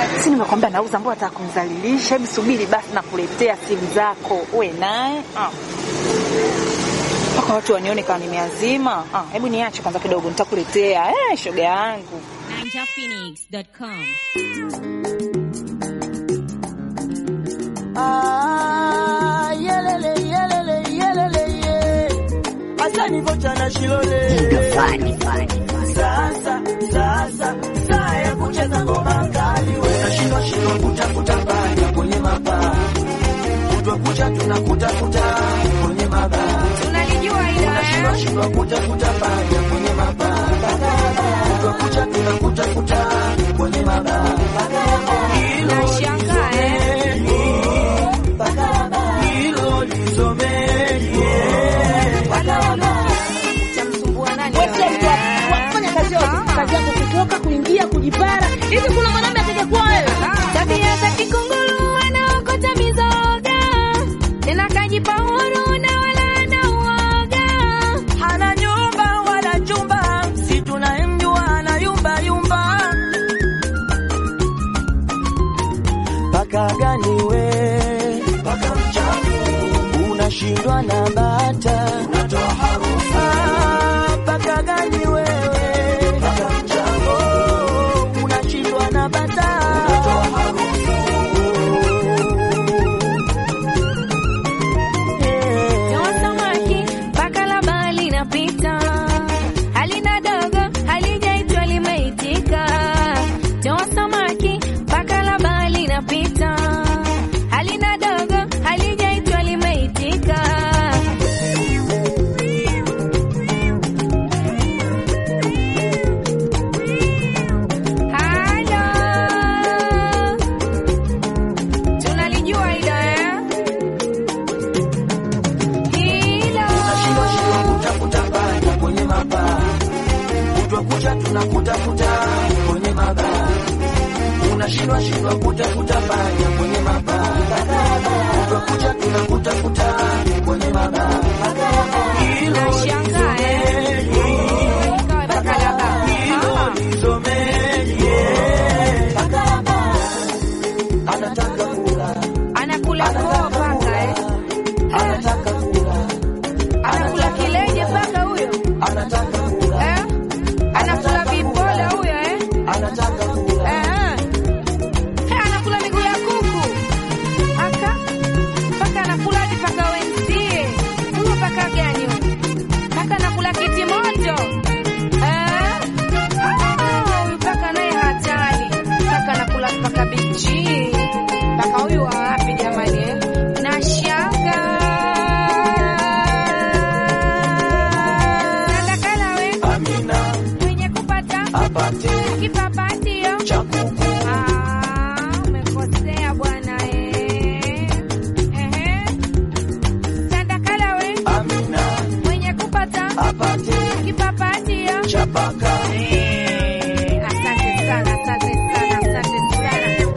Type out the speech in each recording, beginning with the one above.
Si nimekwambia nauza, mbona nataka kumdhalilisha? Hebu subiri basi, nakuletea simu zako uwe naye ah. mpaka watu wanione kama nimeazima. Ah, hebu niache kwanza kidogo, nitakuletea eh, shoga yangu. ninjaphoenix.com. Ah, yelele, yelele, yelele, ye. Asani vocha na shilole. Sasa, sasa, saa ya kucheza ngoma kali we. Nashindwa shindwa kutafuta panya kwenye mabaa. Kutwa kucha tunakutafuta kwenye mabaa. Tunalijua hilo Nashindwa eh? shindwa kutafuta panya kwenye mabaa. Kutwa kucha tunakutafuta kwenye mabaa. Hilo Nashangaa eh? hilo lisomeni. Utamsumbua nani Wewe sio wewe? mtu wa- wa kufanya kazi yote. Kazi yako kutoka, kuingia, kujipara. Hivi kuna mwanaume atakayekuwa wewe? Tabia za kikunguru anaokota mizoga tena kajipa huru na wala ana uoga. Hana nyumba wala chumba, si tunamjua ana yumba yumba. Paka gani we? Paka mchafu, unashindwa na bata, unatoa harufu. Ah, paka gani wewe? Paka mchafu, unashindwa na bata, unatoa harufu. Toa samaki mpaka la bahari linapita, halina dogo halijaitwa limeitika. Toa samaki mpaka la bahari linapita, halina dogo halijaitwa limeitika. Halo, tunalijua hilo eh? Hilo Tunashindwa shindwa kutafuta panya kwenye mabaa. Kutwa kucha tunakutafuta kwenye mabaa. Unashindwa shindwa kutafuta panya kwenye mabaa. Kutwa kucha tunakutafuta kwenye mabaa. Hilo nashangaa eh? Ikawa bakalaba. hilo Ah. lisomeni. Anataka kula, Anakula koo paka eh? anataka kula, Anakula kileje paka huyo anataka kula, eh? Anakula vibola huyo eh? anataka kula. Eh. Eh, anakula miguu ya kuku aka paka anakula hadi paka wenzie. Huyo paka gani huyo? Paka anakula kiti moto eh? Ah, huyu paka naye hatari. Paka anakula paka bichi. Paka huyu wa wapi jamani eh? Nashanga Ndakala we Amina mwenye kupata apate kipapatio cha kuku. Ah, umekosea bwana eh. Ehe. Tandakala we Amina mwenye kupata apate kipapatio. cha paka. Eh, Asante sana, asante sana, asante sana.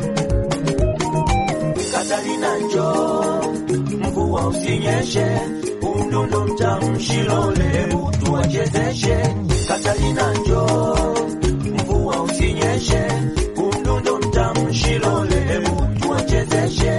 Katalina njoo, mvua usinyeshe, umdundo mtamshilole, hebu tuwachezeshe. Katalina njoo, mvua usinyeshe, umdundo mtamshilole, hebu tuwachezeshe.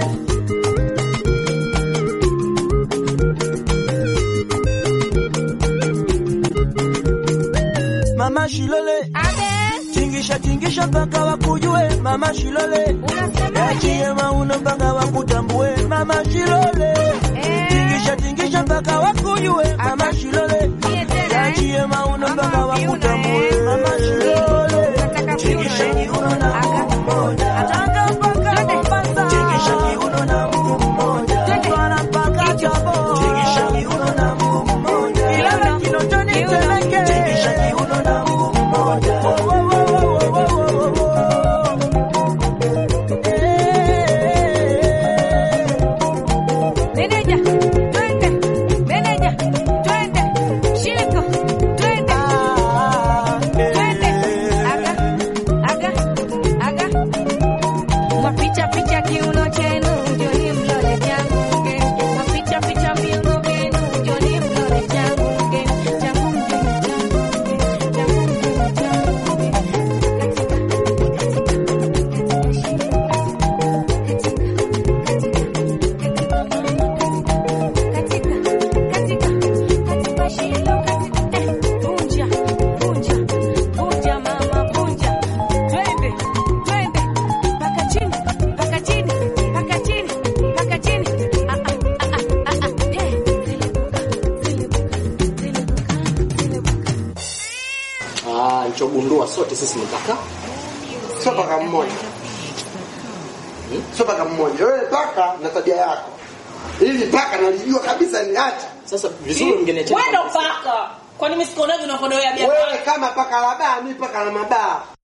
Mama Shilole, Abe, tingisha tingisha mpaka wakujue. Mama Shilole, unasemaje? Achie mauno mpaka wakutambue mama Shilole, Eh, tingisha tingisha mpaka wakujue mama Shilole, mie tena, eh? achie mauno mpaka Ama viuno, wakutambue eh? mama Shilole, Nataka viuno, tingisha eh? kiuno na Aka. mguu mmoja, Tanga mpaka Twende. Mombasa, tingisha kiuno na mguu mmoja, Twende. Mtwara mpaka Tabora, tingisha kiuno na mguu mmoja, Ilala Kinondoni Kiuno. Temeke, tingisha kiuno na mguu mmoja. Wo, wo, wo, wo, wo, wo, wo, wo. Eh. Meneja, twende. Meneja, tulichogundua sote sisi ni paka sio paka mmoja sio paka mmoja wewe paka na tabia yako ili paka nalijua kabisa ni acha sasa vizuri mngeniachia wewe ndo paka kwani mimi sikuonaje unakodoea bia wewe kama paka la baa mi paka la mabaa